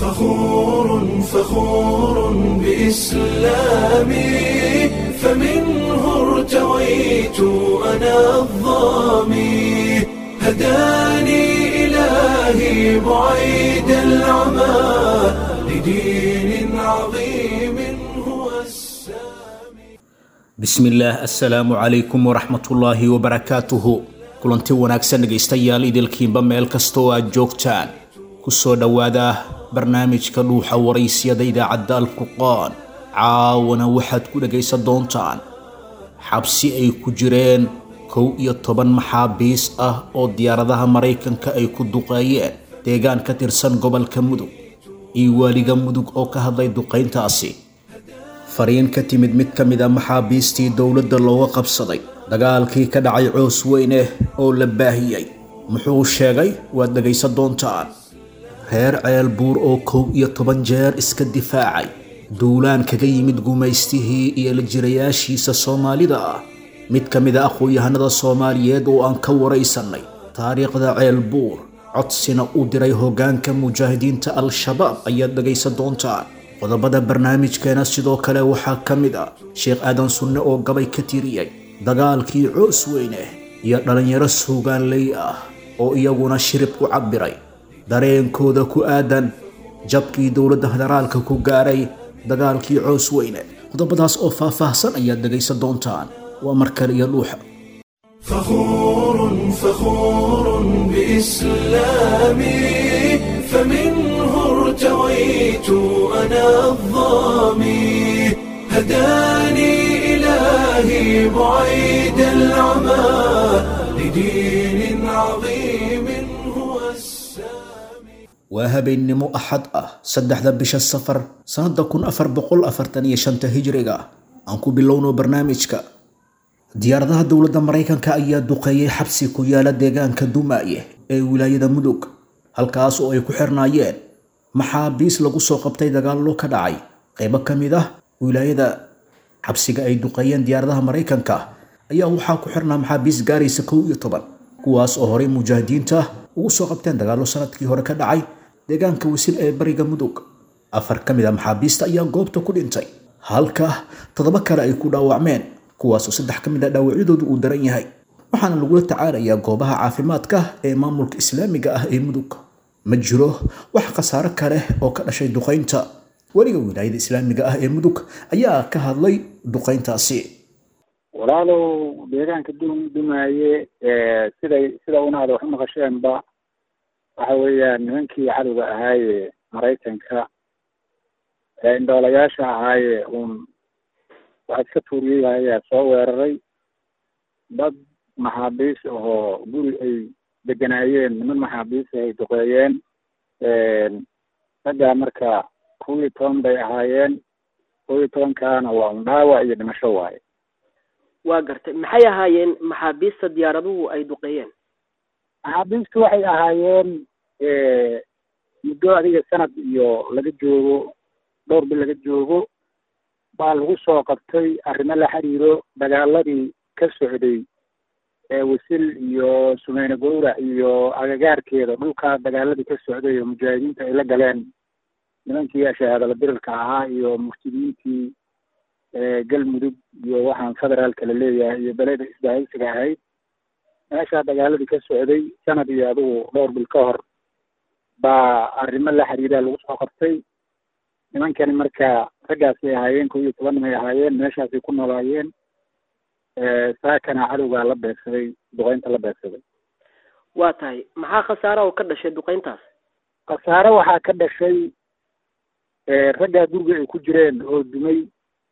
فخور فخور بإسلامي فمنه ارتويت أنا الظامي هداني إلهي بعيد العمى لدين عظيم هو السامي bismillaah assalaamu calaykum waraxmatullaahi wabarakaatuhu kulanti wanaagsan dhegaystayaal idilkiinba meel kasta oo aad joogtaan ku soo dhowaada barnaamijka dhuuxa waraysyada idaacadda alfurqaan caawana waxaad ku dhegaysan doontaan xabsi ay ku jireen kow iyo toban maxaabiis ah oo diyaaradaha maraykanka ay ku duqeeyeen deegaan ka tirsan gobolka mudug iyo waaliga mudug oo ka hadlay duqayntaasi fariin ka timid mid ka mid a maxaabiistii dowladda looga qabsaday dagaalkii ka dhacay coos weyne oo la baahiyey muxuu sheegay waad dhegaysan doontaan reer ceel buur oo kow iyo toban jeer iska difaacay duulaan kaga yimid gumaystihii iyo la jirayaashiisa soomaalida ah mid ka mid a aqoon-yahanada soomaaliyeed oo aan ka waraysannay taariikhda ceel buur codsina u diray hoggaanka mujaahidiinta al-shabaab ayaad dhegaysan doontaan qodobada barnaamijkeena sidoo kale waxaa ka mid ah sheekh aadan sunne oo gabay ka tiriyey dagaalkii coos weyne iyo dhallinyaro suugaanley ah oo iyaguna shirib ku cabbiray dareenkooda ku aadan jabkii dowladda federaalka ku gaaray dagaalkii coos weyne qodobadaas oo faahfaahsan ayaad dhegaysan doontaan waa mar kale iyo dhuuxa فخور فخور بإسلامي فمنه ارتويت أنا الظامي هداني إلهي بعيد العمى لدين عظيم هو السامي waa habeennimo axad ah saddexda bisha safar sannadda kun afar boqol afartan iyo shanta hijriga aan ku bilowno barnaamijka diyaaradaha dowladda maraykanka ayaa duqeeyey xabsi ku yaala deegaanka dumaaye ee wilaayada mudug halkaas oo ay ku xirnaayeen maxaabiis lagu soo qabtay dagaallo ka dhacay qaybo ka mid ah wilaayada xabsiga ay duqeeyeen diyaaradaha maraykanka ayaa waxaa ku xirnaa maxaabiis gaaraysa kow iyo toban kuwaas oo horey mujaahidiinta ugu soo qabteen dagaallo sanadkii hore ka dhacay deegaanka wasil ee bariga mudug afar ka mid a maxaabiista ayaa goobta ku dhintay halka toddoba kale ay ku dhaawacmeen kuwaasoo saddex ka mid a dhaawacyadoodu uu daran yahay waxaana lagula tacaalayaa goobaha caafimaadka ee maamulka islaamiga ah ee mudug ma jiro wax khasaaro kale oo ka dhashay duqaynta weliga wilaayada islaamiga ah ee mudug ayaa ka hadlay duqayntaasi walaalow deegaanka dum dumaaye siday sida unaada wax u maqasheenba waxa weeyaan nimankii cadowga ahaaye maraykanka ee indhoolayaasha ahaaye uun waxa iska tuuriyey ayaa soo weeraray dad maxaabiis ahoo guri ay deganaayeen niman maxaabiis ay duqeeyeen raggaa marka kow iyo toban bay ahaayeen kow iyo tobankaana waa un dhaawac iyo dhimasho waaye waa gartay maxay ahaayeen maxaabiista diyaaraduhu ay duqeeyeen maxaabiistu waxay ahaayeen muddo adiga sanad iyo laga joogo dhowr bil laga joogo baa lagu soo qabtay arrimo la xiriiro dagaaladii ka socday wasil iyo sumeyne gowrac iyo agagaarkeeda dhulkaa dagaaladii ka socday oo mujaahidiinta ay la galeen nimankii shahaadala dirirka ahaa iyo muftidiintii galmudug iyo waxaan federaalka la leeyahay iyo beleda isbaahaysiga ahayd meeshaa dagaaladii ka socday sanad iyo adigu dhowr bil ka hor baa arrimo la xiriiraa lagu soo qabtay nimankani marka raggaasay ahaayeen kow iyo toban nimay ahaayeen meeshaasay ku noolaayeen saakana cadowgaa la beegsaday duqeynta la beegsaday waa tahay maxaa khasaara oo ka dhashay duqeyntaas khasaare waxaa ka dhashay raggaa guriga ay ku jireen oo dumay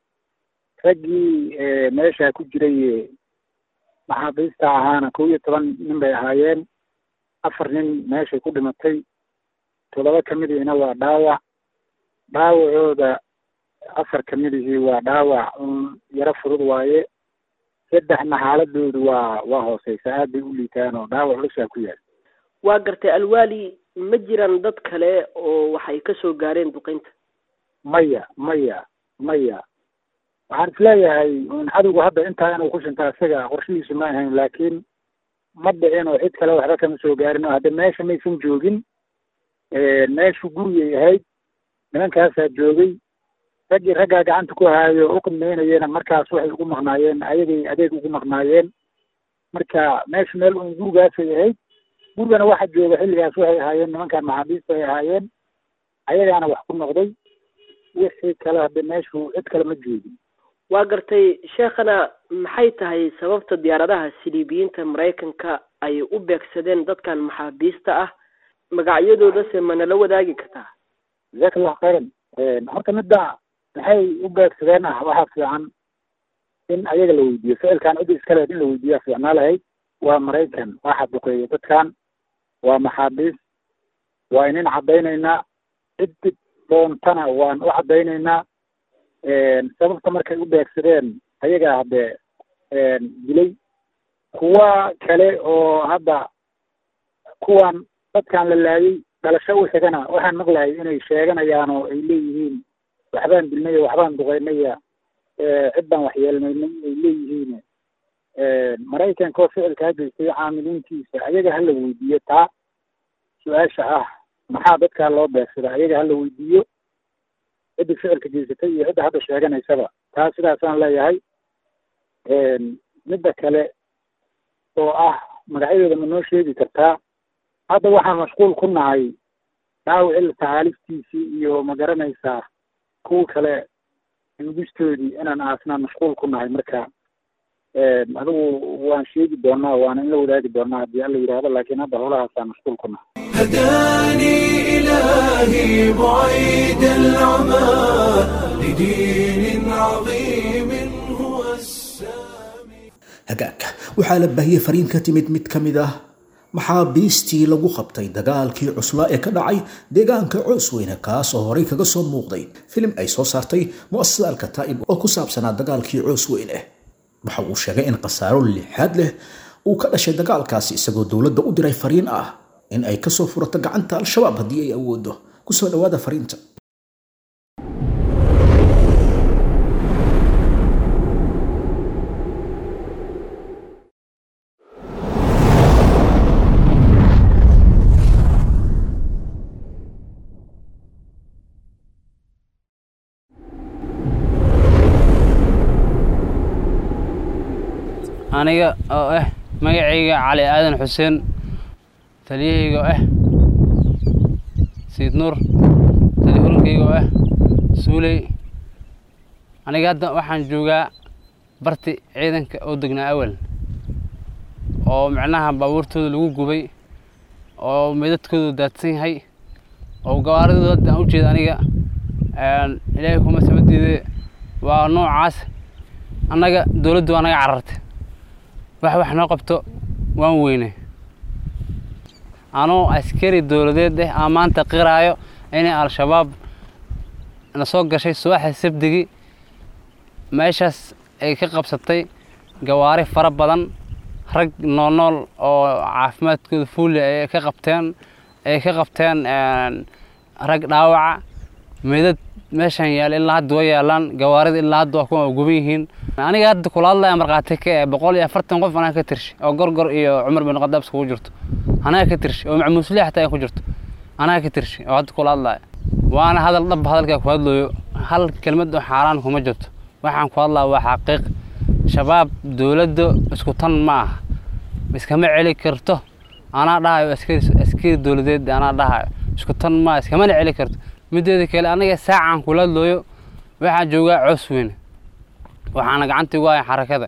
raggii meeshaa ku jiray maxaabiista ahaana kow iyo toban nin bay ahaayeen afar nin meeshay ku dhimatay toddoba kamidiina waa dhaawac dhaawacooda afar kamidihii waa dhaawac un yaro fudud waaye saddexna xaaladoodu waa waa hooseysa aad bay u liitaan oo dhaawac culusaa ku yaal waa gartay alwaali ma jiraan dad kale oo waxay ka soo gaareen duqeynta maya maya maya waxaan isleeyahay un cadowgu hadda intaa inuu ku shinta isaga qorshihiisu ma ahayn laakiin ma dhicin oo cid kale waxba kama soo gaarin oo hadda meesha maysan joogin meeshu gurigay ahayd nimankaasaa joogay raggii raggaa gacanta ku haayo o u qimeynayena markaas waxay ugu maqnaayeen ayagay adeeg ugu maqnaayeen marka meesha meel un gurigaasay ahayd gurigana waxa jooga xilligaas waxay ahaayeen nimankan maxaabiista ay ahaayeen ayagaana wax ku noqday wixii kale hadde meeshu cid kale ma joogin waa gartay sheekhana maxay tahay sababta diyaaradaha siliibiyiinta maraykanka ay u beegsadeen dadkan maxaabiista ah magacyadoodase ma nala wadaagi kartaa jazakallahu khayran horta midda maxay u beegsadeen ah waxaa fiican in ayaga la weydiiyo ficilkan cidda iska lehed in la weydiiyaa fiicnaa lahayd waa maraykan waa xaduqeeya dadkan waa maxaabiis waa inin caddaynaynaa ciddi doontana waan u caddaynaynaa sababta markay u beegsadeen ayagaa haddee dilay kuwa kale oo hadda kuwan dadkan la laayay dhalasho u xigana waxaan maqlahay inay sheeganayaan oo ay leeyihiin waxbaan dilnaya waxbaan duqeynaya cid baan waxyeelnaynay ay leeyihiin maraykanka oo ficilkaa geystay caamiliintiisa ayaga hala weydiiyo taa su-aasha ah maxaa dadkaa loo beegsada ayaga hala weydiiyo cidda ficilka geysatay iyo cidda hadda sheeganaysaba taa sidaasaan leeyahay midda kale oo ah magacyadooda ma noo sheegi kartaa hadda waxaan mashquul ku nahay dhaawicil tacaaliftiisii iyo ma garanaysaa kuwa kale nugistoodii inaan aasnaan mashquul ku nahay marka adigu waan sheegi doonaa waana in la wadaagi doonaa haddii alla yidhaahdo laakiin hadda howlahaasaan mashquul ku nahay هداني إلهي بعيد العمى لدين عظيم هو السامي hagaagka waxaa la baahiyey fariin ka timid mid ka mid ah maxaabiistii lagu qabtay dagaalkii cuslaa ee ka dhacay deegaanka coosweyne kaas oo horey kaga soo muuqday filim ay soo saartay mu'asasada alkataa'ib oo ku saabsanaa dagaalkii coosweyne waxa uu sheegay in khasaaro lixaad leh uu ka dhashay dagaalkaasi isagoo dowladda u diray fariin ah in ay kasoo furato gacanta al-shabaab haddii ay awoodo kusoo dhawaada fariinta aniga oo ah magacayga cali aadan xuseen taliyahayga oo ah sayid nuur taliya hulankayga oo ah suuley aniga hadda waxaan joogaa barti ciidanka oo degnaa awal oo micnaha baabuurtooda lagu gubay oo meydadkooda daadsan yahay oo gawaaridooda hadda aan u jeeda aniga ilaahay kuma samadiide waa noocaas annaga dowladdu waa naga carartay wax wax noo qabto waan weyne anoo askari dowladeed ah aan maanta qiraayo inay al-shabaab na soo gashay subaxa sabdigii meeshaas ay ka qabsatay gawaari fara badan rag noolnool oo caafimaadkooda fuuli ay ka qabteen ay ka qabteen rag dhaawaca meedad meeshan yaal ilaa hadda waa yaalaan gawaarida ilaa hadda waa kuwa guban yihiin aniga hadda kula hadlaya markhaati ka eh boqol iyo afartan qof anaa ka tirshi oo gorgor iyo cumar bin khadaab iskugu jirto anaa ka tirshi oo macmuusliya xataa ay ku jirto anaa ka tirshi oo hadda kula hadlaya waana hadal dhab hadalkaa ku hadlayo hal kelmad oo xaaraan kuma jirto waxaan ku hadlaya waa xaqiiq shabaab dowladda isku tan ma aha iskama celi karto anaa dhahayo askari askari dowladeed anaa dhahayo isku tan ma iskamana celi karto mideeda kale aniga saacaan kula hadlooyo waxaan joogaa coos weyne waxaana gacanta igu haya xarakada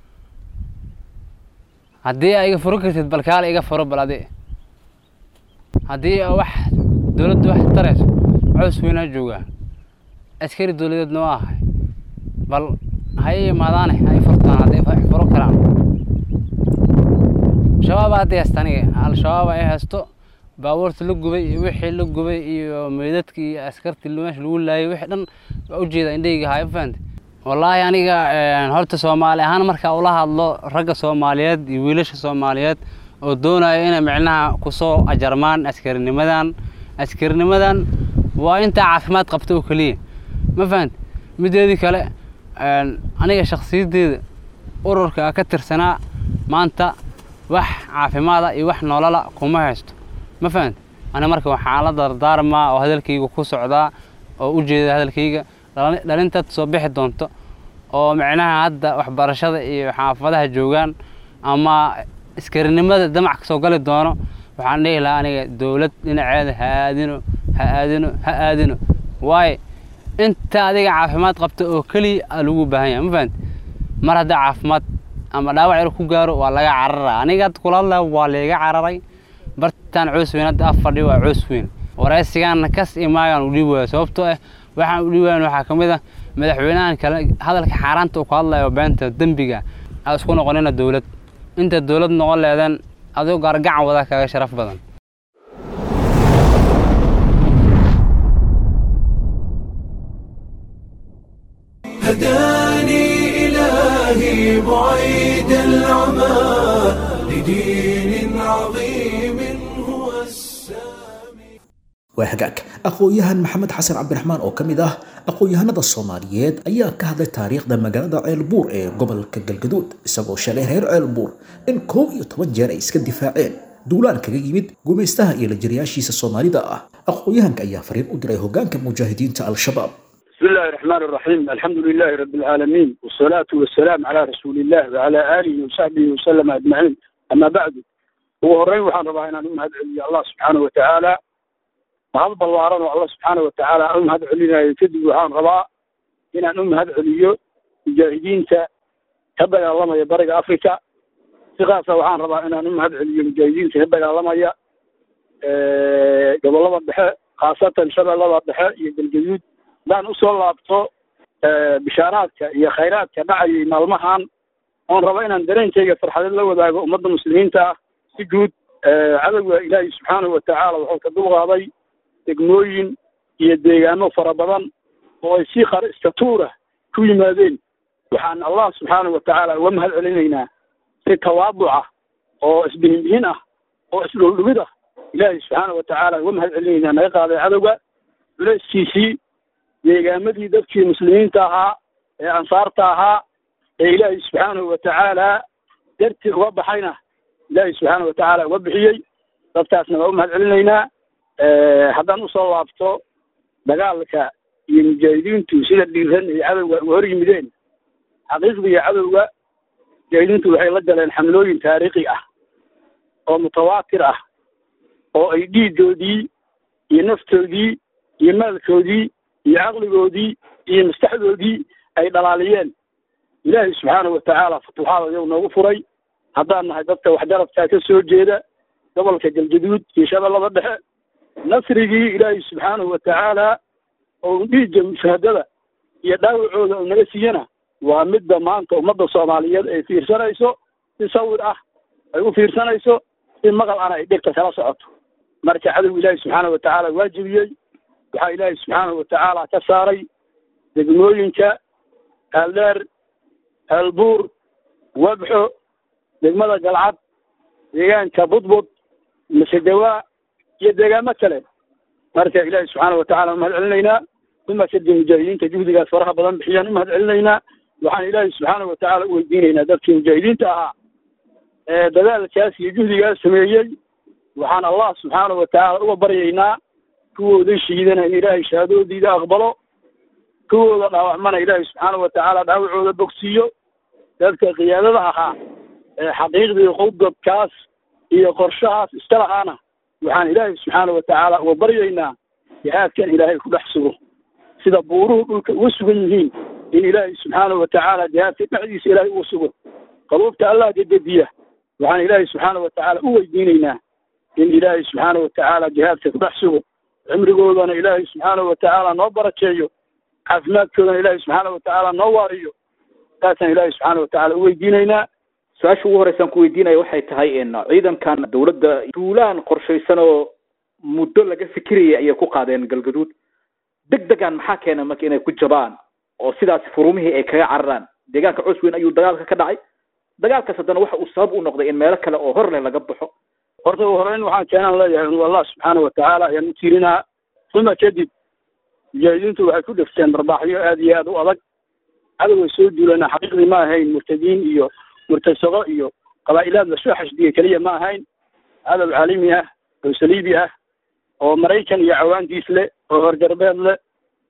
haddii aa iga furo kartid bal kaale iga furo bal adi haddii wax dowladda wax tarayso coos weynaa joogaa askari dowladeedna waa ahay bal ha i imaadaane ha i furtaan hadday wax furo karaan shabaaba hadday haysta aniga al-shabaab ay haysto baabuurta la gubay iyo wixii la gubay iyo meydadkii iyo askartii meesha lagu laayay wixii dhan waa ujeeda indhayga haya fahante wallaahi aniga horta soomaali ahaan marka ula hadlo ragga soomaaliyeed iyo wiilasha soomaaliyeed oo doonaya inay micnaha kusoo ajarmaan askarinimadan askarinimadan waa intaa caafimaad qabta oo keliya ma fahante mideedii kale aniga shakhsiyaddeeda ururka ka tirsanaa maanta wax caafimaada iyo wax nolola kuma haysto ma fahante ani marka waxaan la dardaarmaa oo hadalkayga ku socdaa oo u jeeda hadalkayga dhalin- dhalintaad soo bixi doonto oo micnaha hadda waxbarashada iyo xaafadaha joogaan ama iskarinimada damac kasoo gali doono waxaan dhihi lahaa aniga dowlad dhinaceeda ha aadino ha aadino ha aadino waayo inta adiga caafimaad qabta oo keliya aa lagu baahan yahay ma fahanti mar haddaa caafimaad ama dhaawac yar ku gaaro waa laga cararaa aniga hadda kula hadlaya waa layga cararay bartaan coos weyn hadda af fadhiyo waa coos weyn waraysigaana kas iyo maagaan u dhiibi waaya sababtoo ah waxaan u dhiibi waayan waxaa ka mid ah madaxweynahan kale hadalka xaaraanta uu ku hadlayo beenta dembiga aa isku noqonina dowlad inta dowlad noqon leedeen adigo gaargacan wada kaga sharaf badan هداني إلهي بعيد العمى لدين عظيم هو السامي waa hagaag aqoon-yahan maxamed xasan cabdiraxmaan oo ka mid ah aqoon-yahanada soomaaliyeed ayaa ka hadlay taariikhda magaalada ceelbuur ee gobolka galgaduud isagoo shalay reer ceelbuur in koob iyo toban jeer ay iska difaaceen duulaan kaga yimid gumaystaha iyo lajariyaashiisa soomaalida ah aqoon-yahanka ayaa fariin u diray hogaanka mujaahidiinta al-shabaab بسم الله الرحمن الرحيم الحمد لله رب العالمين والصلاة والسلام على رسول الله وعلى آله وصحبه وسلم أجمعين أما بعد هو هرين وحان ربا إن أمهد علي الله سبحانه وتعالى وهذا بلواران الله سبحانه وتعالى أمهد علينا يكذب وحان ربا إن أمهد علي مجاهدين تبقى الله ما يبرق أفريكا ثقافة وحان ربا إن أمهد علي مجاهدين تبقى الله ما ي قبل الله بحق خاصة شبه الله بحق يقل جديد hadaan usoo laabto bishaaraadka iyo khayraadka dhacayay maalmahan oon rabo inaan dareenkayga farxadeed la wadaago ummadda muslimiinta ah si guud cadowga ilaahay subxaanahu watacaala wuxuu ka dulqaaday degmooyin iyo deegaano fara badan oo ay si khar istatuura ku yimaadeen waxaan allah subxaanahu watacaala uga mahad celinaynaa si tawaaduca oo isbihinbihin ah oo isdhuldhumid ah ilaahay subxaanahu watacaala uga mahad celinaynaa naga qaaday cadowga culayskiisii deegaamadii dadkii muslimiinta ahaa ee ansaarta ahaa ee ilaahay subxaanahu watacaala dartii uga baxayna ilaahay subxaanahu watacaala uga bixiyey dadkaasna waa u mahad celinaynaa haddaan usoo laabto dagaalka iyo mujaahidiintu sida dhiiran ay cadowga uga hor yimideen xaqiiqdiga cadowga mujaahidiintu waxay la galeen xamlooyin taariikhi ah oo mutawaatir ah oo ay dhiigoodii iyo naftoodii iyo maalkoodii iyo caqligoodii iyo maskaxdoodii ay dhalaaliyeen ilaahay subxaanahu watacaala futuuxaad ayagu noogu furay haddaan nahay dadka waxgarabkaa ka soo jeeda gobolka galgaduud iyo shabeellada dhexe nasrigii ilaahay subxaanahu watacaala oo dhiigga mushahadada iyo dhaawacooda oo naga siiyana waa midda maanta ummadda soomaaliyeed ay fiirsanayso si sawir ah ay u fiirsanayso si maqal ana ay dhegta kala socoto marka cadow ilaahay subxaanahu watacaala waajibiyey waxaa ilaahay subxaanahu watacaala ka saaray degmooyinka aaldeer aalbuur wabxo degmada galcad deegaanka budbud masedawaa iyo deegaamo kale marka ilaahay subxaanahu watacaala umahad celinaynaa uma kadib mujaahidiinta juhdigaas faraha badan bixiyaan umahad celinaynaa waxaan ilaahay subxaanahu watacaala u weydiinaynaa dadkii mujaahidiinta ahaa ee dadaalkaas iyo juhdigaas sameeyey waxaan allah subxaanahu watacaala uga baryaynaa kuwooda shiidana in ilaahay shahaadoodiida aqbalo kuwooda dhaawacmana ilaahay subxaanahu watacaala dhaawacooda bogsiiyo dadka qiyaadada ahaa ee xaqiiqdii qowdadkaas iyo qorshahaas iska lahaana waxaan ilaahay subxaanahu watacaala uga baryaynaa jihaadkan ilaahay ku dhex sugo sida buuruhu dhulka uga sugan yihiin in ilaahay subxaanahu watacaala jihaadka dhexdiisa ilaahay uga sugo qaluubta allah dedediya waxaan ilaahay subxaanahu watacaala u weydiinaynaa in ilaahay subxaanahu watacaala jihaadka ku dhex sugo cimrigoodana ilaahay subxaanahu watacaala noo barakeeyo caafimaadkoodana ilaahay subxaanahu watacaala noo waariyo taasaan ilaahay subxaanahu watacaala u weydiinaynaa su-aasha ugu horeysaan ku weydiinaya waxay tahay ciidankan dowladda duulaan qorshaysan oo muddo laga fikirayay ayay ku qaadeen galgaduud deg degan maxaa keena marka inay ku jabaan oo sidaas furumihii ay kaga cararaan deegaanka cusweyn ayuu dagaalka ka dhacay dagaalkaas haddana waxa uu sabab u noqday in meelo kale oo hor leh laga baxo horta ugu horeyn waxaan keenaan leeyahay inu allah subxaanahu watacaala ayaan u tiirinaa uma kadib mujaahidiintu waxay ku dhegteen barbaaxyo aad iyo aad u adag cadoway soo duulana xaqiiqdii ma ahayn murtadiin iyo murtasaqo iyo qabaa'ilaad lasoo xashdiya keliya ma ahayn cadow caalami ah oo saliibi ah oo maraykan iyo cawaantiis leh oo horgarbeed leh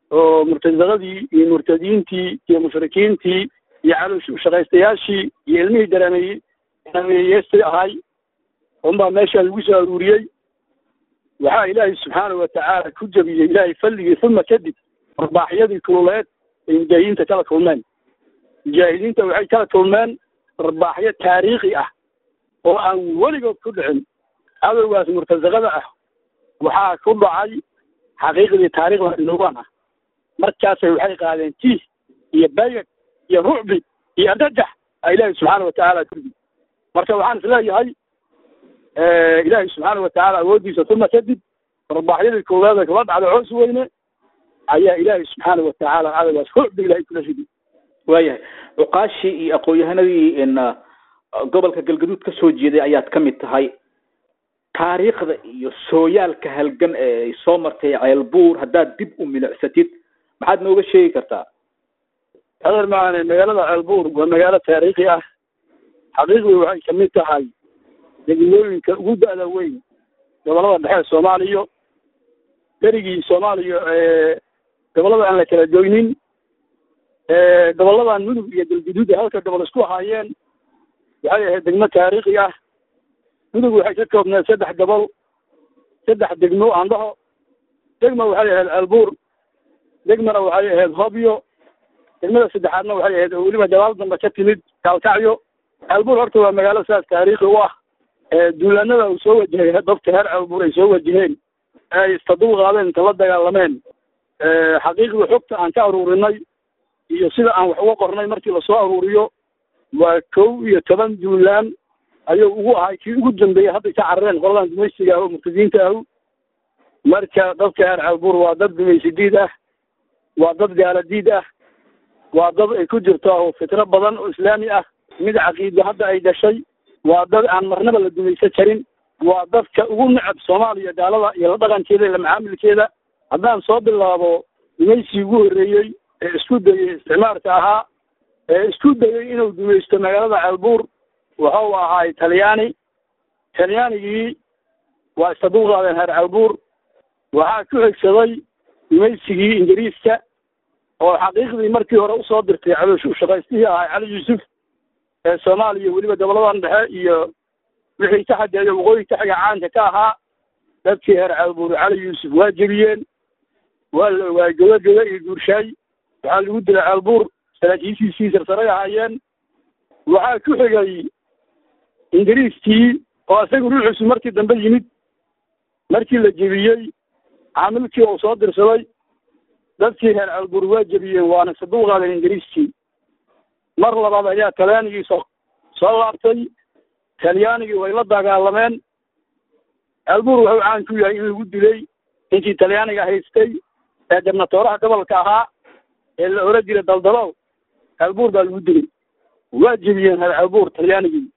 oo murtadadadii iyo murtadiintii iyo mushrikiintii iyo calooshaqaystayaashii iyo ilmihii dareemeeyey dareemeyeystay ahay unbaa meeshaa lagu soo aruuriyey waxaa ilaahay subxaanahu watacaala ku jebiyey ilaahay falligii uma kadib arbaaxyadii kululeed ay mujaahidiinta kala kulmeen mujaahidiinta waxay kala kulmeen arbaaxyo taariikhi ah oo aan weligood ku dhicin cadowgaas murtasaqada ah waxaa ku dhacay xaqiiqdii taariikhda inoogan ah markaasay waxay qaadeen tiih iyo bayag iyo rucbi iyo ardajax a ilaahay subxaana watacaala kurdi marka waxaan is leeyahay ilaahay subxaana watacaala awooddiisa uma kadib arbaaxyadii koowaada kula dhacda coos weyne ayaa ilaahay subxaana watacaala cadowgaas rucbi ilahay kula ridi waayahay cuqaashii iyo aqoon-yahanadii in gobolka galgaduud ka soo jeeday ayaad ka mid tahay taariikhda iyo sooyaalka halgan ee ay soo martay ceelbuur haddaad dib u milicsatid maxaad nooga sheegi kartaa adeer maane magaalada ceelbuur waa magaalo taariikhi ah xaqiiqdii waxay kamid tahay degmooyinka ugu da-da weyn gobolada dhexe soomaaliya berigii soomaaliya ee gobolada aan la kala joynin goboladan mudug iyo galguduud ee halka gobol isku ahaayeen waxay ahayd degmo taariikhi ah mudug waxay ka koobneed saddex gobol saddex degmo aan dhaho degma waxay ahayd ceelbuur degmana waxay ahayd hobyo degmada saddexaadna waxay ahayd oo weliba gadaal dambe ka timid kaalkacyo ceelbuur horta waa magaalo saas taariikhi u ah duulaanada uu soo wajahay dadka reer ceelbuur ay soo wajaheen ay istadul qaadeen inta la dagaalameen xaqiiqda xogta aan ka aruurinay iyo sida aan wax uga qornay markii lasoo aruuriyo waa kow iyo toban duulaan ayuu ugu ahay kii ugu dambeeyey hadday ka carareen qoladan dumaysiga ah oo murtadiinta ahu marka dadka reer ceelbuur waa dad dumaysi diid ah waa dad gaala diid ah waa dad ay ku jirto oo fitro badan oo islaami ah mid caqiido hadda ay dhashay waa dad aan marnaba la dumaysan karin waa dadka ugu necab soomaaliya gaalada iyo la dhaqankeeda iyo la macaamilkeeda haddaan soo bilaabo dumaysigii ugu horreeyey ee isku dayey isticmaarka ahaa ee isku dayey inuu dumaysto magaalada ceelbuur wuxuu ahaay talyaani talyaanigii waa istadul qaadeen reer ceelbuur waxaa ku xigsaday dumaysigii ingiriiska oo xaqiiqdii markii hore usoo dirtay caloosh ushaqaystihii ahaa cali yuusuf ee soomaaliya weliba goboladan dhexe iyo wixii ka xadeeya waqooyi ka xiga caanka ka ahaa dadkii reer ceelbuur cali yuusuf waa jebiyeen waa la ogaay godogodo iyo guurshaay waxaa lagu dilay ceelbuur saraakiishiisii sarsaray ahaayeen waxaa ku xigay ingiriiskii oo isaga ruuxiisu markii dambe yimid markii la jebiyey caamilkii uu soo dirsaday dadkii reer ceelbuur waa jebiyeen waana sadul qaadeen ingiriiskii mar labaad ayaa talyaanigii soo soo laabtay talyaanigii way la dagaalameen ceelbuur wuxuu caan ku yahay in lagu dilay ninkii talyaaniga haystay ee gabnatooraha gobolka ahaa ee la oran jiray daldalow ceelbuur baa lagu dilay waa jebiyeen reer ceelbuur talyaanigii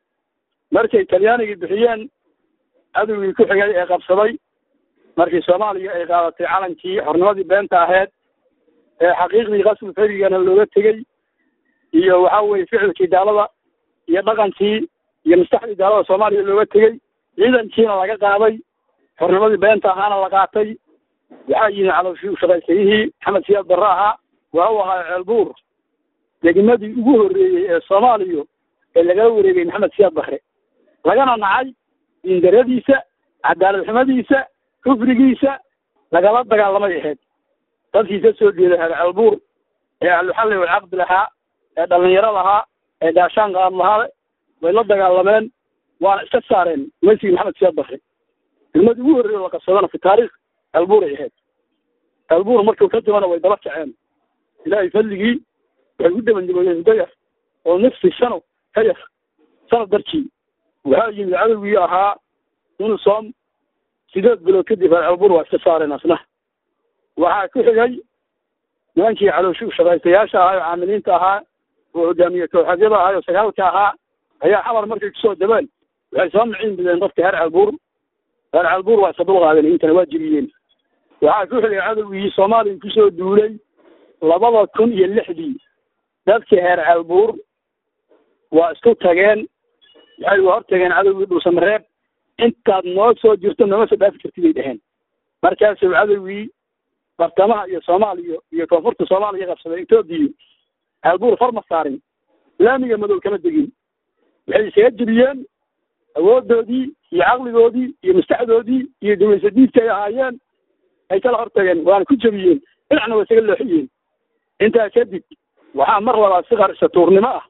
markay talyaanigii bixiyeen cadowgii ku xigay ee qabsaday markii soomaaliya ay qaadatay calankii xornimadii beenta aheyd ee xaqiiqdii qasbi ferigana looga tegey iyo waxa weye ficilkii gaalada iyo dhaqankii iyo maskaxdii gaalada soomaaliya looga tegey ciidankiina laga qaaday xornimadii beenta ahaana la qaatay waxaa yimi calooshii ushaqaysayihii maxamed siyaad barre ahaa waa u ahaa ceelbuur degmadii ugu horreeyey ee soomaaliya ee lagala wareegay maxamed siyaad barre lagana nacay diindaradiisa cadaalad xumadiisa kufrigiisa lagala dagaalamay ahayd dadkii ka soo jeeday reer ceelbuur ee ahluxalli walcaqdi lahaa ee dhalinyaro lahaa ee gaashaan qaad lahaa way la dagaalameen waana iska saareen mesigii maxamed siyaad barre degmadii ugu horreeya la qabsadana fi taariikh ceelbuur ay ahayd ceelbuur markuu ka dimana way daba kaceen ilaahay fadligii waxay u dabandabeeyeen muddo yar oo nafsi sano ka yar sanad darkii waxaa yimid cadowgii ahaa unisom sideed bilood kadib reer ceelbuur waa iska saareen asna waxaa ku xigay nimankii calooshi ushaqaystayaasha ahaa oo caamiliinta ahaa oo hogaamiye kooxadyada ahaa oo sagaalka ahaa ayaa xamar markay kusoo dabeen waxay soo miciin bideen dadka reer ceelbuur reer ceelbuur waa iska dul qaadeen intana waa jebiyeen waxaa ku xigay cadowgii soomaaliya kusoo duulay labada kun iyo lixdii dadkii reer ceelbuur waa isku tageen waxay hor tageen cadowgii dhuusamareeb intaad noo soo jirto nooma soo dhaafi kartid ay dheheen markaasuu cadowgii bartamaha iyo soomaaliya iyo koonfurta soomaaliya qabsaday etoobiya ceelbuur far ma saarin laamiga madow kama degin waxay isaga jebiyeen awoodoodii iyo caqligoodii iyo maskaxdoodii iyo dumaysadiidka ay ahaayeen ay kala hortageen waana ku jebiyeen dhinacna waa isaga looxiyeen intaa kadib waxaa mar labaad si qarisa tuurnimo ah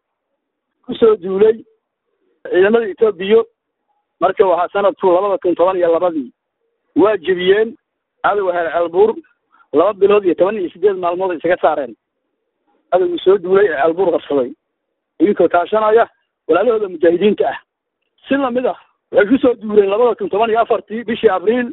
kusoo duulay ciidamada etoobiya marka waxaa sanadku labada kun toban iyo labadii waa jebiyeen cadowga heer ceelbuur laba bilood iyo toban iyo sideed maalmood ay isaga saareen cadowgii soo duulay ee ceelbuur qabsaday idinkoo kaashanaya walaalahooda mujaahidiinta ah si lamid ah waxay kusoo duuleen labada kun toban iyo afartii bishii abriil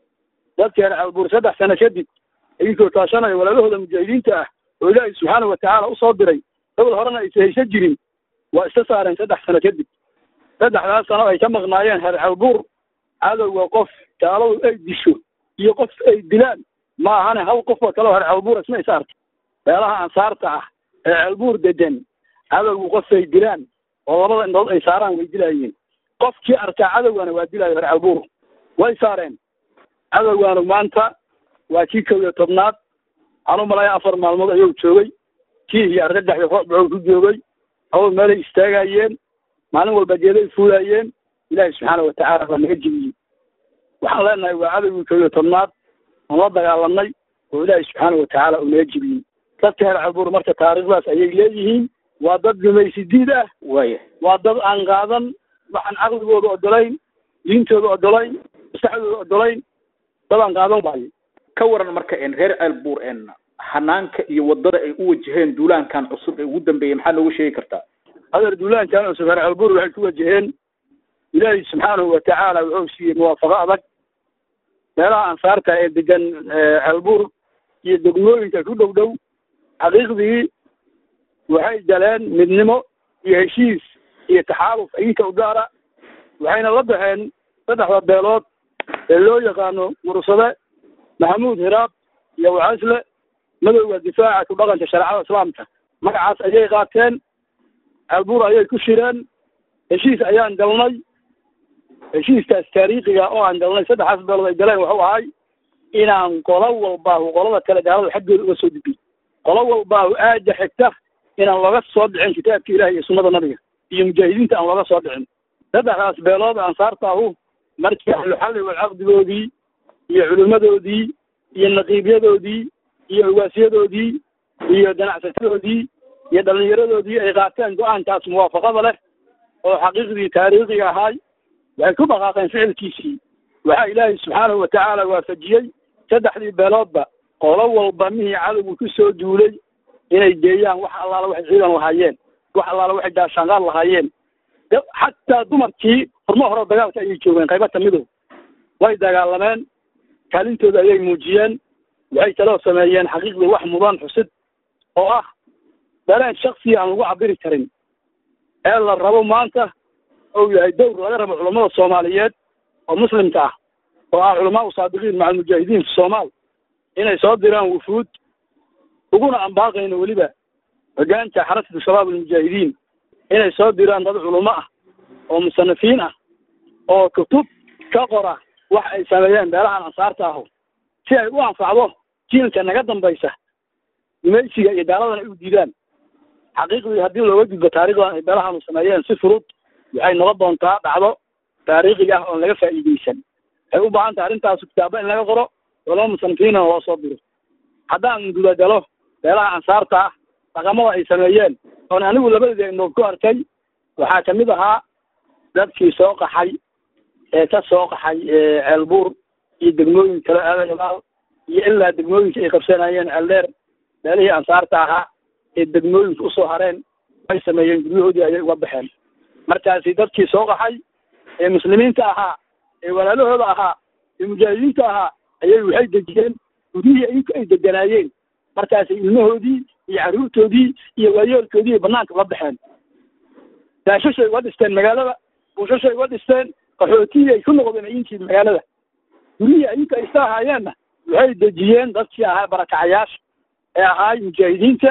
dadka heer ceelbuur saddex sano kadib idinkoo kaashanaya walaalahooda mujaahidiinta ah oo ilaahay subxaana watacaala usoo diray dowal horena aysa haysan jirin waa iska saareen saddex sano kadib saddexdaas sano ay ka maqnaayeen heer ceelbuur cadowga qof gaaladu ay disho iyo qof ay dilaan ma ahane hal qofoo kaleo heer ceelbuur isma is arka meelaha ansaarta ah ee ceelbuur degan cadowgu qof ay dilaan oo labada indhood ay saaraan way dilaayeen qofkii arkaa cadowgana waa dilaayo heer ceelbuur way saareen cadowgaanu maanta waa kii kow iyo tobnaad waxaan u malaya afar maalmood ayuu joogay kii iyo argagaxyo roobbaxuu ku joogay awal meelay istaagayeen maalin walba geeday fuulaayeen ilaahi subxaana watacaala waa naga jebiyey waxaan leenahay waa cadowgii kow iyo tobnaad oon la dagaalamnay oo ilaahi subxaana watacaala uu naga jebiyey dadka heer ceelbuur marka taariikhdaas ayay leeyihiin waa dad gumaysi diid ah waaya waa dad aan qaadan waxaan caqligooda odolayn diintooda odolayn maskaxdooda odolayn dad aan qaadan waayo ka waran marka en reer ceelbuur en hanaanka iyo wadada ay u wajaheen duulaankan cusub ee ugu dambeeyey maxaa noogu sheegi kartaa adeer duulaankan cusub heer ceelbuur waxay ku wajaheen ilaahi subxaanahu watacaala wuxuu siiyey muwaafaqo adag meelaha ansaarta ee degan ceelbuur iyo degmooyinka ku dhow dhow xaqiiqdii waxay galeen midnimo iyo heshiis iyo taxaaluf idinka u gaara waxayna la baxeen saddexda beelood ee loo yaqaano mursade maxamuud hiraab iyo wacasle madowga difaaca ku dhaqanka shareecada islaamka magacaas ayay qaateen ceelbuur ayay ku shireen heshiis ayaan galnay heshiiskaas taariikhiga oo aan galnay saddexdaas beelood ay galeen wuxuu ahay inaan qolo walbaahu qolada kale gaalada xaggooda uga soo dibin qolo walbaahu aaja xigta inaan looga soo dhicin kitaabka ilahi iyo sunnada nabiga iyo mujaahidiinta aan looga soo dhicin saddexdaas beelood ansaartaahu markii ahluxalli walcaqdigoodii iyo culimmadoodii iyo naqiibyadoodii iyo ugaasyadoodii iyo ganacsatadoodii iyo dhallinyaradoodii ay qaateen go-aankaas muwaafaqada leh oo xaqiiqdii taariikhiga ahaay waxay ku dhaqaaqeen ficilkiisii waxaa ilaahay subxaanahu watacaala waafajiyey saddexdii beeloodba qolo walba mihii cadowgu ku soo duulay inay geeyaan wax allaala waxay ciidan lahaayeen wax allaala waxay gaashaanqaad lahaayeen xataa dumarkii furmo hore dagaalka ayay joogeen qaybo kamidow way dagaalameen kaalintooda ayay muujiyeen waxay kaloo sameeyeen xaqiiqdii wax mudan xusid oo ah dareen shaksiya aan lagu cabiri karin ee la rabo maanta ou yahay dowr laga rabo culammada soomaaliyeed oo muslimka ah oo ah culamaa saadiqiin maca almujaahidiin fi soomaal inay soo diraan wufuud uguna ambaaqayno weliba hogaanka xarasatu shabaab almujaahidiin inay soo diraan dad culummo ah oo musanafiin ah oo kutub ka qora wax ay sameeyeen beelahan ansaarta ahu si ay u anfacdo jiilka naga dambaysa gumaysiga iyo gaaladana ay u diidaan xaqiiqdii haddii looga gudbo taarikhdan ay beelahanu sameeyeen si furud waxay noqon doontaa dhacdo taariikhiga ah oon laga faa'iideysan waxay u baahan tahay arrintaas kitaabo in laga qoro culamo musanafiinna loo soo diro haddaan gudagalo beelaha ansaarta ah dhaqamada ay sameeyeen oon anigu labadeeda indhood ku arkay waxaa kamid ahaa dadkii soo qaxay ee ka soo qaxay ceelbuur iyo degmooyin kale aadagabaal iyo ilaa degmooyinka ay qabsanayeen ceeldheer beelihii ansaarta ahaa ee degmooyinka usoo hareen ay sameeyeen guryahoodii ayay uga baxeen markaasi dadkii soo qaxay ee muslimiinta ahaa ee walaalahooda ahaa ee mujaahidiinta ahaa ayay waxay dejiyeen guryihii iyinku ay deganaayeen markaasay ilmahoodii iyo carruurtoodii iyo waayeelkoodii ay banaanka uga baxeen daashashay uga dhisteen magaalada buushashay uga dhisteen qaxootiyii ay ku noqdeen iyinkii magaalada gurihii ayinka ay saahaayeenna waxay dejiyeen dadkii ahaa barakacayaasha ee ahaay mujaahidiinta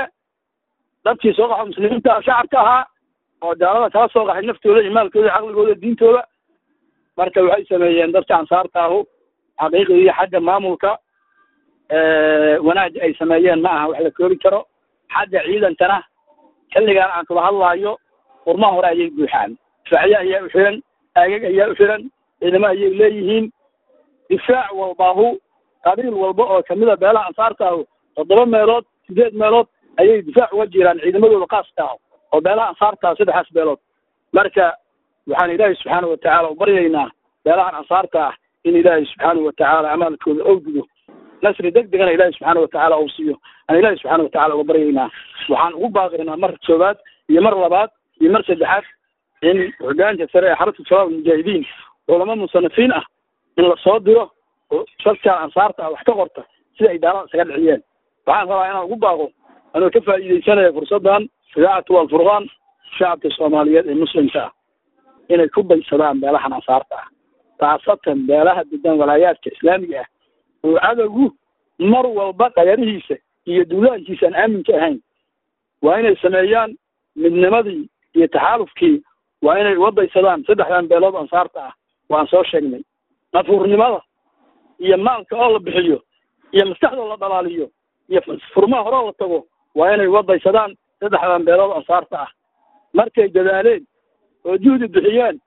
dadkii soo qaxo muslimiinta shacabka ahaa oo gaalada kala soo qaxay naftooda iyo maalkooda caqligooda diintooda marka waxay sameeyeen dadka ansaarta ahu xaqiiqdii xagga maamulka wanaag ay sameeyeen ma aha wax la koobi karo xagga ciidankana xilligaan aan kula hadlaayo urma hore ayay buuxaan difaaciye ayaa u xiran aagag ayaa u xiran ciidamo ayay leeyihiin difaac walbaahu qabiil walba oo kamida beelaha ansaarta ahu toddoba meelood sideed meelood ayay difaac uga jiraan ciidamadooda khaaska ah oo beelaha ansaarta ah saddexaas beelood marka waxaan ilaahay subxaana watacaala u baryaynaa beelahan ansaarta ah in ilaahay subxaana watacaala amaalkooda owdigo nasri deg degana ilaahay subxaana watacaala uu siiyo aan ilaahay subxaana watacaala uga baryaynaa waxaan ugu baaqaynaa mar koowaad iyo mar labaad iyo mar saddexaad in hogaanka sare ee xarunta shabaab almujaahidiin culamo musanafiin ah in lasoo diro oo dadkaan ansaarta ah wax ka qorta sida ay daalada isaga dhiciyeen waxaan rabaa inaan ugu baaqo anoo ka faa'iidaysanaya fursaddan idaacatu alfurqaan shacabka soomaaliyeed ee muslimka ah inay ku baysadaan beelahan ansaarta ah khaasatan beelaha degan walaayaadka islaamiga ah oo cadowgu mar walba qayarihiisa iyo duulaankiisa aan aaminka ahayn waa inay sameeyaan midnimadii iyo taxaalufkii waa inay uga baysadaan saddexdan beelood ansaarta ah waan soo sheegnay nafuurnimada iyo maalka oo la bixiyo iyo maskaxdoo la dhalaaliyo iyo furmaha horeo la tago waa inay uga baysadaan saddexdan beelood ansaarta ah markay dadaaleen oo juhdi bixiyeen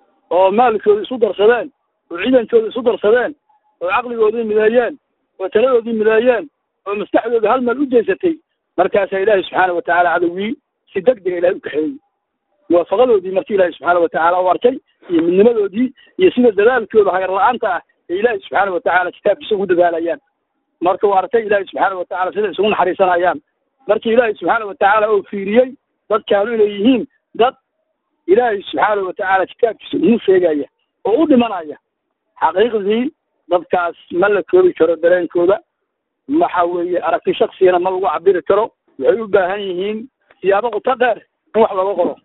oo maalkooda isu darsadeen oo ciidankooda isu darsadeen oo caqligoodii mideeyeen oo taladoodii mideeyeen oo maskaxdooda hal meel u jeysatay markaasaa ilaahay subxaana watacaala cadowgii si deg dega ilahay u kaxeeyey muwaafaqadoodii markii ilaahay subxaana watacaala u arkay iyo midnimadoodii iyo sida dadaalkooda hagar la-aanta ah ee ilaahay subxaana watacaala kitaabkiisa ugu dadaalayaan marka uu arkay ilaahay subxaana watacaala sida isugu naxariisanayaan markii ilaahay subxaana watacaala uu fiiriyey dadkaanu inay yihiin dad ilaahay subxaana watacaala kitaabkiisa ugu sheegaya oo u dhimanaya xaqiiqdii dadkaas ma la koobi karo dareenkooda waxa weeye aragti shaksiyana ma lagu cabiri karo waxay u baahan yihiin siyaabo quto dheer in wax looga qoro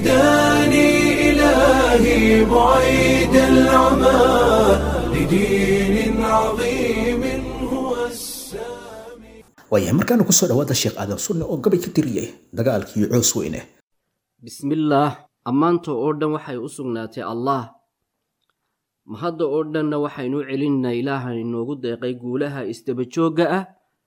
هداني إلهي بعيد العمى لدين عظيم هو السامي waayahay markaana kusoo dhawaada sheekh aadan sunne oo gabay ka tiriyey dagaalkii coos weyne bismillaah ammaanta oo dhan waxay u sugnaatay allaah mahadda oo dhanna waxaynu celinaa ilaaha inoogu deeqay guulaha isdabajoogga ah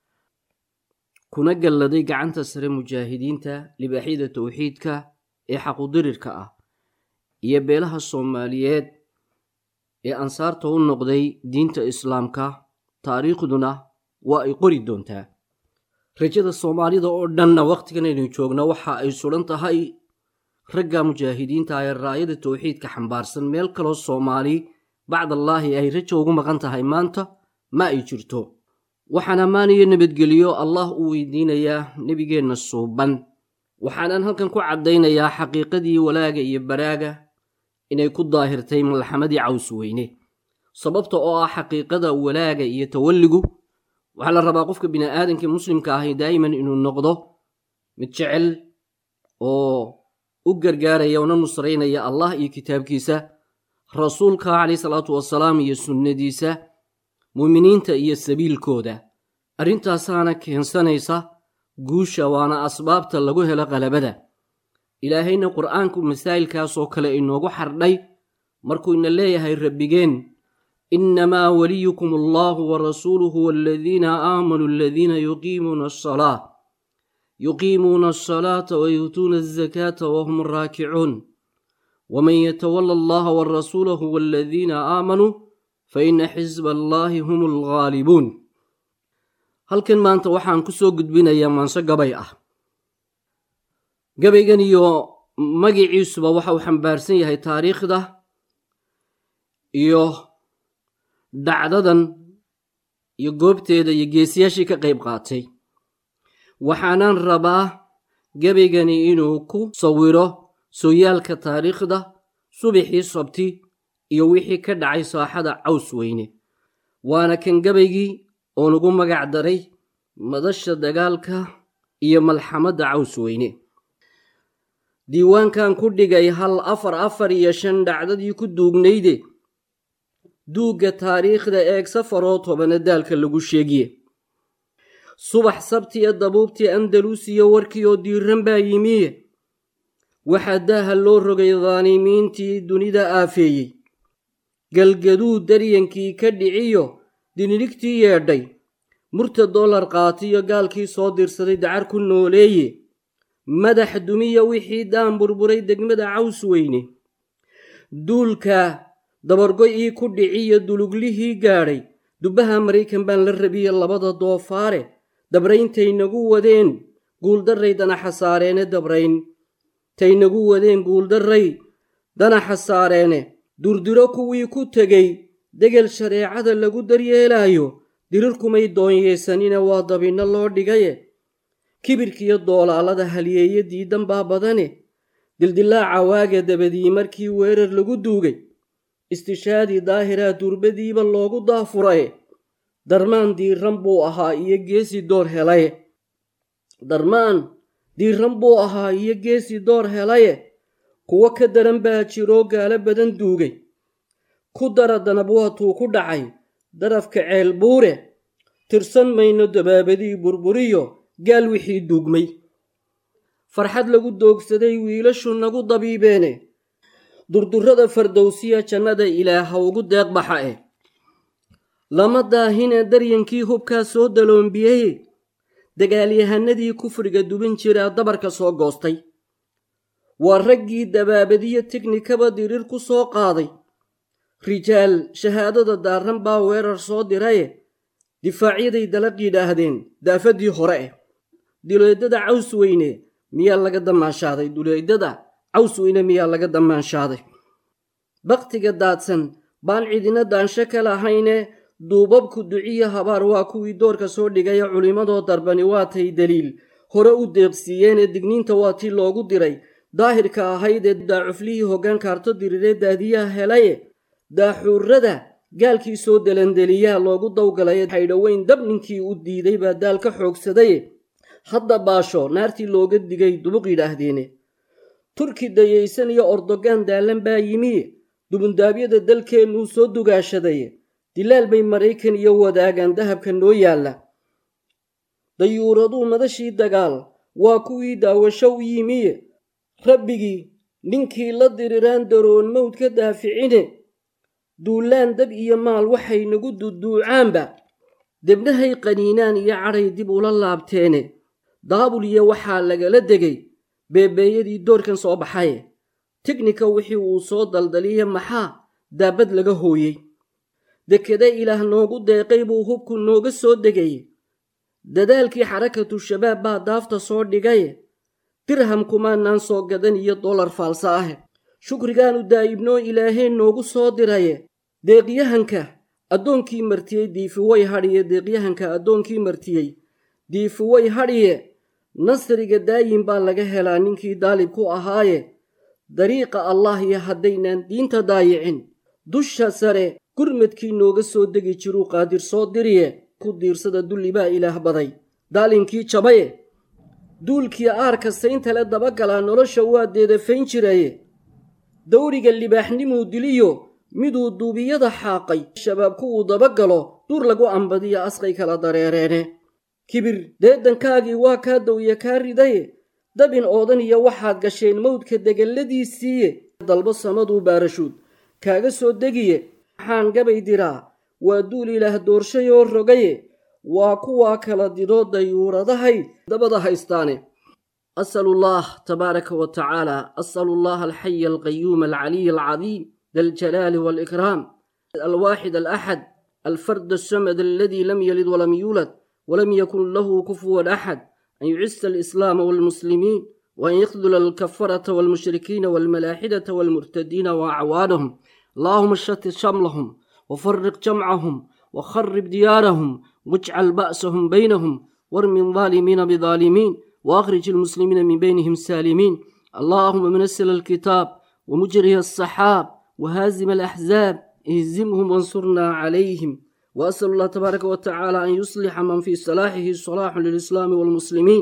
kuna galladay gacanta sare mujaahidiinta libaaxyada towxiidka ee xaqudirirka ah iyo beelaha soomaaliyeed ee ansaarta u noqday diinta islaamka taariikhduna waa ay qori doontaa rajada soomaalida oo dhanna wakhtigan aynu joogno waxa ay sugan tahay ragga mujaahidiinta ee raayada towxiidka xambaarsan meel kaloo soomaali bacdallaahi ay rajo ugu maqan tahay maanta ma ay jirto waxaan ammaan iyo nabadgeliyo allah u weydiinayaa nebigeenna suuban waxaanan halkan ku caddaynayaa xaqiiqadii walaaga iyo baraaga inay ku daahirtay malxamadii caws weyne sababta oo ah xaqiiqada walaaga iyo tawalligu waxaa la rabaa qofka bini'aadanka muslimka ahi daa'iman inuu noqdo mid jecel oo u gargaaraya una nusraynaya allah iyo kitaabkiisa rasuulka calayhi salaatu wasalaam iyo sunnadiisa muuminiinta iyo sabiilkooda arrintaasaana keensanaysa guusha waana asbaabta lagu helo qalabada ilaahayna qur'aanku masaa'ilkaasoo kale inoogu xardhay markuu ina leeyahay rabbigeen innamaa waliyukum allahu warasuuluhu waladiina aamanuu aladiina yuqiimuuna asalaa yuqiimuuna asalaata wayuutuuna azakaata wahum raakicuun waman yatawala allaha warasuulahu waladiina aamanuu faina xisba allaahi hum alghaalibuun halkan maanta waxaan ku soo gudbinayaa maanso gabay ah gabaygan iyo magiciisuba waxa uu xambaarsan yahay taariikhda iyo dhacdadan iyo goobteeda iyo geesiyaashii ka qayb qaatay waxaanan rabaa gabaygani inuu ku sawiro sooyaalka taariikhda subaxii sabti iyo wixii ka dhacay saaxada caws weyne waana kan gabaygii oo nugu magac daray madasha dagaalka iyo malxamadda caws weyne diiwaankan ku dhigay hal afar afar iyo shan dhacdadii ku duugnayde duugga taariikhda eeg safaroo tobana daalka lagu sheegiye subax sabtiya dabuubtii andaluusiya warkii oo diiran baa yimiye waxaa daaha loo rogay daanimiintii dunida aafeeyey galgaduu daryankii ka dhiciyo dinirigtii yeedhay murta dollar qaatiyo gaalkii soo dirsaday dacar ku nooleeye madax dumiya wixii daan burburay degmada caws weyne duulka dabargo'ii ku dhiciyo duluglihii gaadhay dubbaha maraykan baan la rabiye labada doofaare dabrayntaynagu wadeen guuldarray danaxa saareene dabrayn taynagu wadeen guuldarray danaxa saareene durdiro kuwii ku tegey degel shareecada lagu daryeelaayo dirirkumay doonyeesanina waa dabinno loo dhigaye kibirkiyo doolaalada haliyeeye diidan baa badane dildilaaca waaga dabadii markii weerar lagu duugay istishaadii daahiraa durbadiiba loogu daafuraye darmaan diiran buu ahaa iyo geesi door helaye darmaan diiran buu ahaa iyo geesi door helaye kuwo ka daran baa jiroo gaalo badan duugay ku dara danab waatuu ku dhacay darafka ceel buure tirsan mayno dabaabadii burburiyo gaal wixii duugmay farxad lagu doogsaday wiilashu nagu dabiibeene durdurrada fardowsiya jannada ilaaha ugu deeq baxa eh lama daahine daryankii hubkaa soo daloonbiyeye dagaalyahanadii kufriga dubin jiraa dabarka soo goostay waa raggii dabaabadiyo teknikaba dirir ku soo qaaday rijaal shahaadada daarran baa weerar soo diraye difaacyaday dalaq yidhaahdeen daafadii hore eh duleedada caws weyne miyaa laga dammaanshaaday duleedada caws weyne miyaa laga dammaanshaday baktiga daadsan baan cidina daansho ka lahayne duubabku duciyo habaar waa kuwii doorka soo dhigaya culimmadoo darbani waatay daliil hore u deeqsiiyeene digniinta waa tii loogu diray daahirka ahaydee daacuflihii hoggaan kaarto diriree daadiyaha helaye daaxuurada gaalkii soo delandeliyaa loogu dawgalay haydhoweyn dab ninkii u diiday baa daal ka xoogsadaye hadda baasho naartii looga digay dubuq yidhaahdeene turki dayaysan iyo ordogaan daalan baa yimi dubundaabyada dalkeennuu soo dugaashadaye dilaal bay maraykan iyo wadaagaan dahabka noo yaalla dayuuraduu madashii dagaal waa kuwii daawasho u yimiye rabbigii ninkii la diriraan daroon mawd ka daaficine duulaan dab iyo maal waxay nagu duduucaanba debnahay qaniinaan iyo cadhay dib ula laabteene daabul iyo waxaa lagala degay beebeeyadii doorkan soo baxaye teknika wixii uu soo daldaliya maxaa daabad laga hooyey dekeda ilaah noogu deeqay buu hubku nooga soo degaye dadaalkii xarakatu shabaab baa daafta soo dhigaye dirham kumaanaan soo gadan iyo dollar faalsa ah shukrigaanu daa'ibnoo ilaaheen noogu soo diraye deeqyahanka addoonkii martiyey diifiway hadhiye deeqyahanka addoonkii martiyey diifiway hadhiye nasriga daayin baa laga helaa ninkii daalib ku ahaaye dariiqa allah iyo haddaynaan diinta daayicin dusha sare gurmadkii nooga soo degi jiruu qaadir soo diriye ku diirsada dulli baa ilaah baday daalinkii jabaye duulkii aarka sayntale dabagalaa nolosha waa deedafayn jiraye dawriga libaaxnimuu diliyo miduu duubiyada xaaqay shabaabku uu dabagalo duur lagu ambadiyo asqay kala dareereene kibir deedankaagii waa kaa dawya kaa ridaye dabin oodan iyo waxaad gasheen mawdka degalladiisiiye dalbo samaduu baarashuud kaaga soo degiye waxaan gabay diraa waa duul ilaah doorshayoo rogaye waa kuwaa kala didoo dayuuradahay dabada haystaane أسأل الله تبارك وتعالى أسأل الله الحي القيوم العلي العظيم ذا الجلال والإكرام الواحد الأحد الفرد السمد الذي لم يلد ولم يولد ولم يكن له كفوا أحد أن يعز الإسلام والمسلمين وأن يخذل الكفرة والمشركين والملاحدة والمرتدين وأعوانهم اللهم شتت شملهم وفرق جمعهم وخرب ديارهم واجعل بأسهم بينهم وارم الظالمين بظالمين وأخرج المسلمين من بينهم سالمين اللهم منزل الكتاب ومجري السحاب وهازم الأحزاب اهزمهم وانصرنا عليهم وأسأل الله تبارك وتعالى أن يصلح من في صلاحه صلاح للإسلام والمسلمين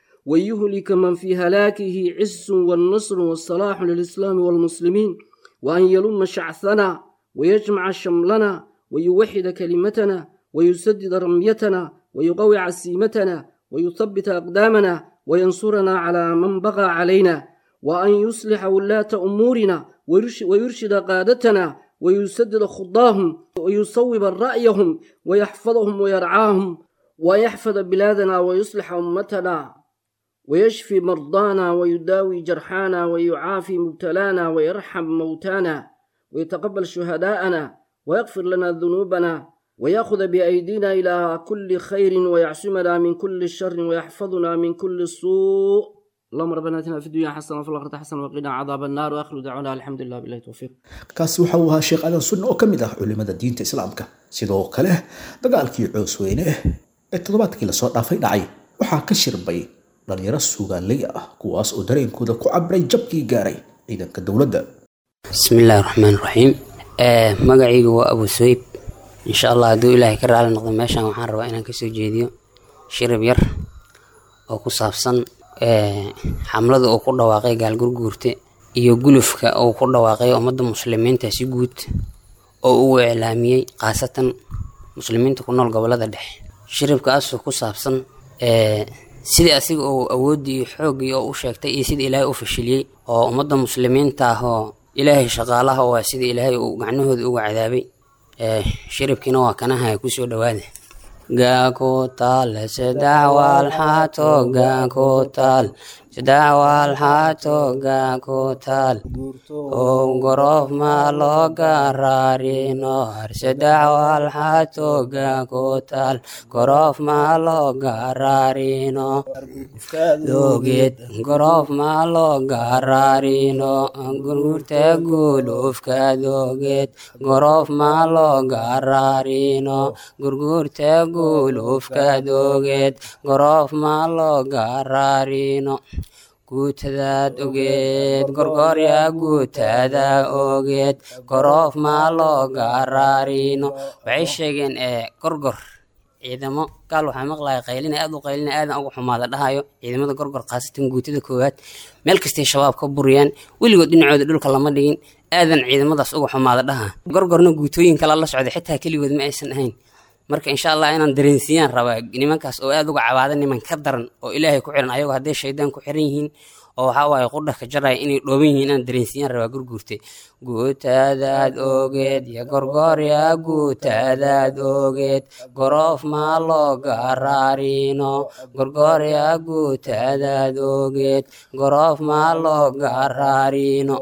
ويهلك من في هلاكه عز والنصر والصلاح للإسلام والمسلمين وأن يلم شعثنا ويجمع شملنا ويوحد كلمتنا ويسدد رميتنا ويقوي عسيمتنا ويثبت أقدامنا وينصرنا على من بغى علينا وأن يصلح ولاة أمورنا ويرشد قادتنا ويسدد خضاهم ويصوب رأيهم ويحفظهم ويرعاهم ويحفظ بلادنا ويصلح أمتنا ويشفي مرضانا ويداوي جرحانا ويعافي مبتلانا ويرحم موتانا ويتقبل شهداءنا ويغفر لنا ذنوبنا ويأخذ بأيدينا إلى كل خير ويعصمنا من كل شر ويحفظنا من كل سوء اللهم ربنا اتنا في الدنيا حسنه وفي الاخره حسنه وقنا عذاب النار واخر دعوانا الحمد لله بالله التوفيق kaasi waxa uu ahaa sheekh adan sunne oo ka mid ah culimada diinta islaamka sidoo kale dagaalkii coosweyne ee toddobaadkii lasoo dhaafay dhacay waxaa ka shirbay dhalinyaro suugaaley ah kuwaas oo dareenkooda ku cabray jabkii gaaray ciidanka dowladda bismillaahi raxmaan raxiim magacaygu waa abu soyib insha allah hadduu ilaahay ka raali noqdo meeshan waxaan rabaa inaan kasoo jeediyo shirib yar oo ku saabsan xamlada uu ku dhawaaqay gaalgurguurte iyo gulufka uu ku dhawaaqay ummadda muslimiinta si guud oo uu iclaamiyey khaasatan muslimiinta ku nool gobolada dhexe shiribkaasoo ku saabsan sidii asiga uu awooddii iyo xooggii oo u sheegtay iyo sidii ilaahay u fashiliyey oo ummadda muslimiinta ah oo ilaahay shaqaalaha waa sidii ilaahay uu gacnahooda uga cadaabay shiribkiina waa kanaha kusoo dhawaada gaakutaal saddex waalxaato gaakutaal saddex waalxaato gaakutaal oo goroof maa loo garaarino har saddex waalxaato gaakutaal goroof maa loo garaarino dogeed goroof maa loo garaarino gurgurta gulufka dogeed goroof maa loo garaarino gurgurta gulufka dogeed goroof maa loo garaarino guutadaad ogeed gorgorya guutada ogeed goroof maa loo garaarino waxay sheegeen ee gorgor ciidamo gaal waxaa maqlaya qaylina aad u qaylina aadan uga xumaada dhahayo ciidamada gorgor khaasatan guutada koowaad meel kastay shabaab ka buriyaan weligood dhinacooda dhulka lama dhigin aadan ciidamadaas uga xumaada dhaha gorgorna guutooyin kala la socday xitaa keligood ma aysan ahayn marka insha allah inaan dareensiiyaan rabaa nimankaas oo aad uga cabaada niman ka daran oo ilaahay ku xiran ayagoo hadday shaydaan ku xiran yihiin oo waxaa waaye qudha ka jaraya inay dhooban yihiin inaan dareensiiyaan rabaa gurguurte guutadaad ogeed iyo gorgorya guutadaad ogeed goroof maa loo garaarino gorgorya guutadaad ogeed goroof maa loo garaarino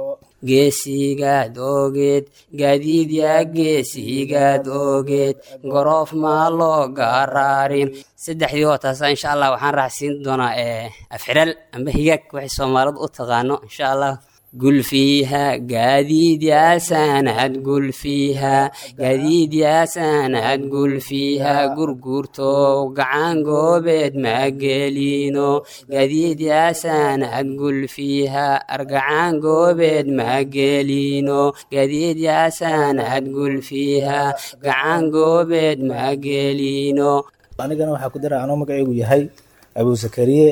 geesigaad ogeed gaadiidyaa geesigaad ogeed goroof maa loo garaarin saddexdii oo taasa insha allah waxaan raacsiin doonaa afxiraal amba higaag waxay soomaalidu u taqaano insha allah gulfiiha gaadiid yaasanad gulfiiha gaadiid yaasanad gulfiiha gurgurto gacan goobeed magelino gaadiid yaasanad gulfiiha argacan goobeed magelino gaadiid yaasanad gulfiiha gacan goobeed magelino anigana waxaa ku dira anoo magacaygu yahay abuu zakariye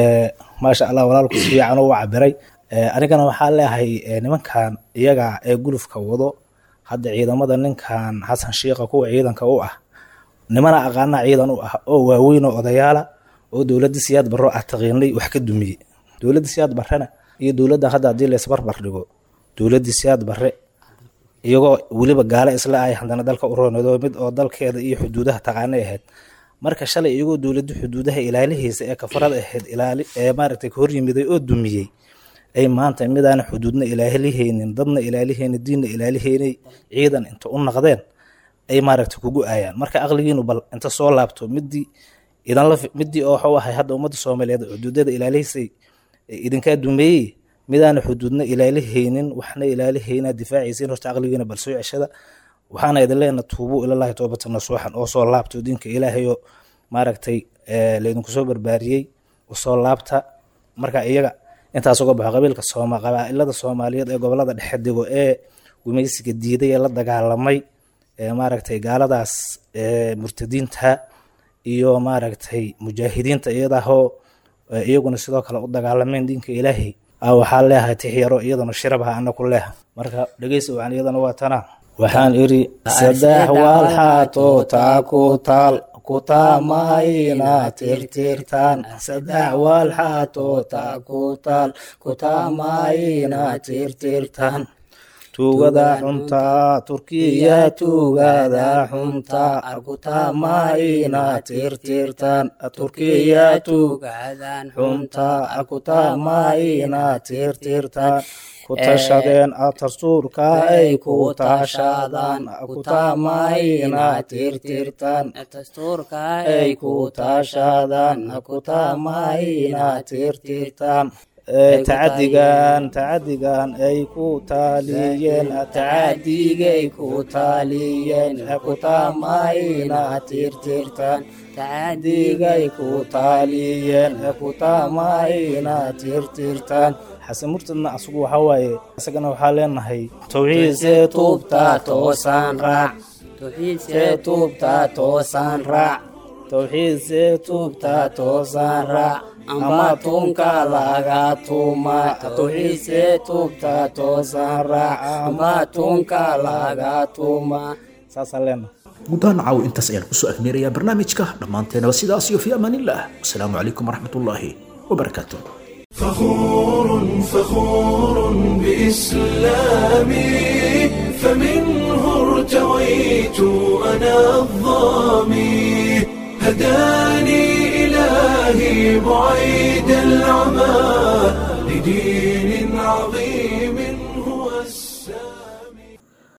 maasha allah walaalku si fiican u cabiray anigana waxaa leeyahay nimankan iyaga ee gulufka wado hadda ciidamada ninkan xasan shiikha kuwa ciidanka u ah nimana aqaana ciidan u ah oo waaweyn oo odayaala oo dowladda siyaad barro ah taqiinay wax ka dumiyey dowladda siyaad barrena iyo dowladda hadda haddii laysbarbar dhigo dowladda siyaad barre iyagoo weliba gaale isla ay haddana dalka u roonado mid oo dalkeeda iyo xuduudaha taqaanay ahayd marka shalay iyagoo dowladda xuduudaha ilaalihiisa ee kafarada ahayd ilaali ee maaragtay ka horyimiday oo dumiyey ay maanta midaana xuduudna ilaalihaynin dadna ilaalihaynin diinna ilaalihaynay ciidan inta u naqdeen ay maaragtay kugu aayaan marka aqligiinu bal inta soo laabto midii idanla midii oo waxuu ahay hadda ummadda soomaaliyeed xuduudada ilaalihiisay idinkaa dumeeyey midaana xuduudna ilaalihaynin waxna ilaalihayna difaaciisiin horta aqligiina bal soo ceshada waxaana idin leena tuubu ilalahi toobata nasuuxan oo soo laabto diinka ilaahayoo maaragtay laydinku soo barbaariyey usoo laabta marka iyaga intaas uga baxo qabiilka sooma qabaa'ilada soomaaliyeed ee gobolada dhexe dego ee gumaysiga diiday ee la dagaalamay ee maaragtay gaaladaas murtadiinta iyo maaragtay mujaahidiinta iyadaahoo iyaguna sidoo kale u dagaalameen diinka ilaahay waxaa leeyahay tix yaro iyadana shirabaha ana ku leeha marka dhegeysa waxaan iyadana waa tana waxaan iri saddex waalxaato taa ku taal kutaamayna tirtirtaan saddex waalxaato taa ku taal kutaamayna tirtirtaan tuugada xunta turkiya tuugada xunta arkutama inaad tirtirtaan turkiya tuugadan xunta arkutama inaad tirtirtaan ku tashadeen atarsuurka ay ku tashadaan kutama inaad tirtirtaan dastuurka ay ku tashadaan kutama inaad tirtirtaan tacadigan tacadigan ay ku taaliyeen tacadigay ku taaliyeen kutama inaad tirtirtaan tacadigay ku taaliyeen kutama inaad tirtirtaan xasan murtadna asagu waxaa waaye isagana waxaa leenahay towxiidse tuubta toosaan raac towxiidse tuubta toosaan raac towxiidse tuubta toosaan raac ama tunka laga tuuma towxiidse tuubta toosaan raac ama tunka laga tuuma saasaan leenahay gudahaan caaw intaas ayaan kusoo agmeerayaa barnaamijka dhammaanteenaba sidaas iyo fi amaanillah wasalaamu calaykum waraxmatullaahi wabarakaatu فخور فخور بإسلامي فمنه ارتويت أنا الظامي هداني إلهي بعيد العمى لدين عظيم